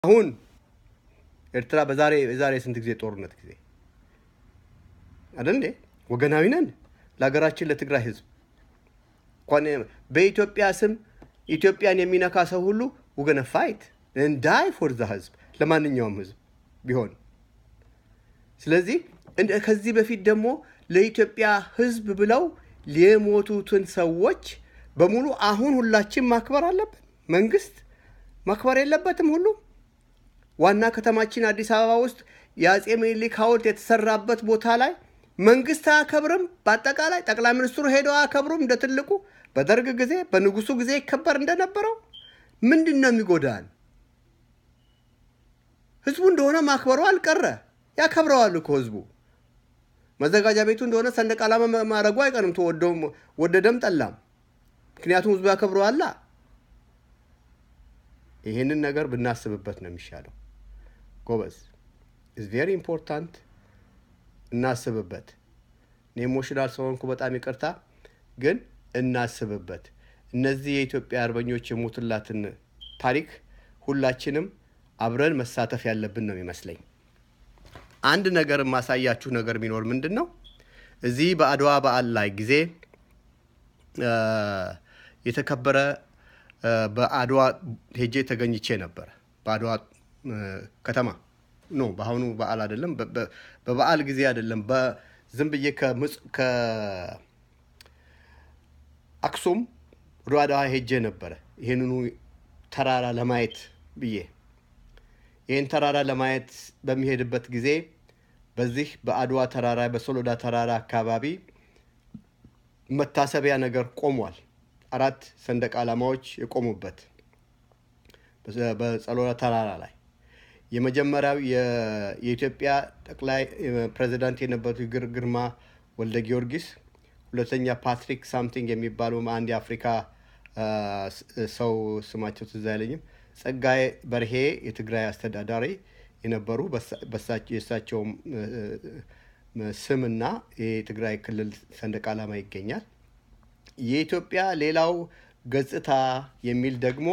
አሁን ኤርትራ በዛሬ የዛሬ ስንት ጊዜ ጦርነት ጊዜ አይደል እንዴ? ወገናዊ ነን ለሀገራችን ለትግራይ ህዝብ እንኳን በኢትዮጵያ ስም ኢትዮጵያን የሚነካ ሰው ሁሉ ውገነ ፋይት እንዳይ ፎርዛ ህዝብ ለማንኛውም ህዝብ ቢሆን ስለዚህ ከዚህ በፊት ደግሞ ለኢትዮጵያ ህዝብ ብለው የሞቱትን ሰዎች በሙሉ አሁን ሁላችን ማክበር አለብን። መንግስት ማክበር የለበትም? ሁሉ ዋና ከተማችን አዲስ አበባ ውስጥ የአጼ ምኒልክ ሐውልት የተሰራበት ቦታ ላይ መንግስት አያከብርም። በአጠቃላይ ጠቅላይ ሚኒስትሩ ሄደው አያከብሩም። እንደ ትልቁ በደርግ ጊዜ በንጉሱ ጊዜ ይከበር እንደነበረው ምንድን ነው የሚጎዳን? ህዝቡ እንደሆነ ማክበሩ አልቀረ ያከብረዋል እኮ ህዝቡ። መዘጋጃ ቤቱ እንደሆነ ሰንደቅ ዓላማ ማድረጉ አይቀርም ወደደም ጠላም። ምክንያቱም ህዝቡ ያከብረዋላ። ይህንን ነገር ብናስብበት ነው የሚሻለው ጎበዝ። ኢዝ ቬሪ ኢምፖርታንት እናስብበት። እኔ ኢሞሽናል ስለሆንኩ በጣም ይቅርታ፣ ግን እናስብበት። እነዚህ የኢትዮጵያ አርበኞች የሞቱላትን ታሪክ ሁላችንም አብረን መሳተፍ ያለብን ነው የሚመስለኝ። አንድ ነገር የማሳያችሁ ነገር ቢኖር ምንድን ነው እዚህ በአድዋ በዓል ላይ ጊዜ የተከበረ በአድዋ ሄጄ ተገኝቼ ነበር። በአድዋ ከተማ ኖ በአሁኑ በዓል አይደለም፣ በበዓል ጊዜ አይደለም። በዝም ብዬ ከአክሱም ወደ አድዋ ሄጄ ነበረ ይህንኑ ተራራ ለማየት ብዬ ይህን ተራራ ለማየት በሚሄድበት ጊዜ በዚህ በአድዋ ተራራ በሶሎዳ ተራራ አካባቢ መታሰቢያ ነገር ቆሟል። አራት ሰንደቅ ዓላማዎች የቆሙበት በጸሎዳ ተራራ ላይ የመጀመሪያው የኢትዮጵያ ጠቅላይ ፕሬዚዳንት የነበሩት ግርማ ወልደ ጊዮርጊስ፣ ሁለተኛ ፓትሪክ ሳምቲንግ የሚባሉ አንድ የአፍሪካ ሰው ስማቸው ትዝ አይለኝም ጸጋዬ በርሄ የትግራይ አስተዳዳሪ የነበሩ የእሳቸውም ስምና የትግራይ ክልል ሰንደቅ ዓላማ ይገኛል። የኢትዮጵያ ሌላው ገጽታ የሚል ደግሞ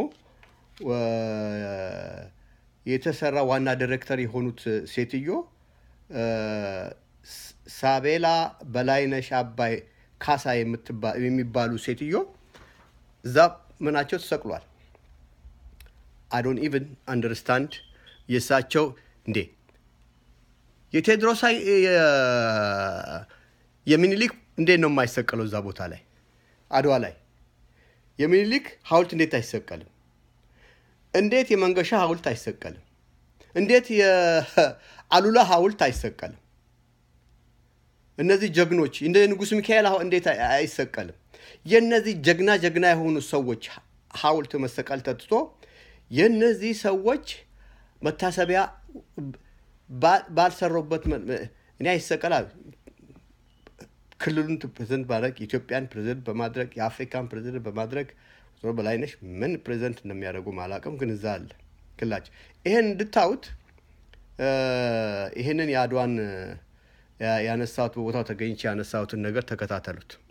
የተሰራ ዋና ዲሬክተር የሆኑት ሴትዮ ሳቤላ በላይነሽ አባይ ካሳ የሚባሉ ሴትዮ እዛ ምናቸው ተሰቅሏል። አዶን ኢቨን አንደርስታንድ የእሳቸው እንዴ የቴዎድሮስ የሚኒሊክ እንዴት ነው የማይሰቀለው? እዛ ቦታ ላይ አድዋ ላይ የሚኒሊክ ሐውልት እንዴት አይሰቀልም? እንዴት የመንገሻ ሐውልት አይሰቀልም? እንዴት የአሉላ ሐውልት አይሰቀልም? እነዚህ ጀግኖች እንደ ንጉሥ ሚካኤል እንዴት አይሰቀልም? የእነዚህ ጀግና ጀግና የሆኑ ሰዎች ሐውልት መሰቀል ተትቶ የእነዚህ ሰዎች መታሰቢያ ባልሰሩበት እኔ አይሰቀላል። ክልሉን ፕሬዚደንት ማድረግ የኢትዮጵያን ፕሬዚደንት በማድረግ የአፍሪካን ፕሬዚደንት በማድረግ በላይነሽ ምን ፕሬዚደንት እንደሚያደርጉ አላውቅም፣ ግን እዛ አለ ክላቸው። ይህን እንድታዩት ይህንን የአድዋን ያነሳሁት በቦታው ተገኝቼ ያነሳሁትን ነገር ተከታተሉት።